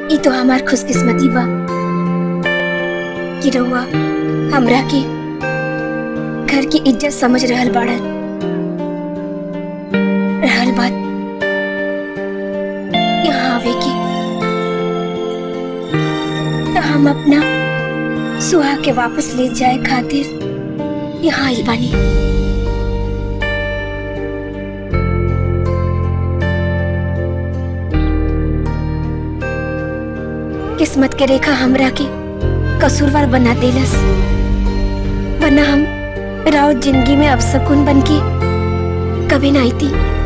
ई तो हमार खुशकिस्मती बा कि रहुआ हमरा के घर की इज्जत समझ रहल बाड़न रहल बात यहाँ आवे की तो हम अपना सुहा के वापस ले जाए खातिर यहाँ आइल बानी किस्मत के रेखा हमरा के कसूरवार बना देलस वरना हम राउत जिंदगी में अवसकुन बन के कभी ना आई थी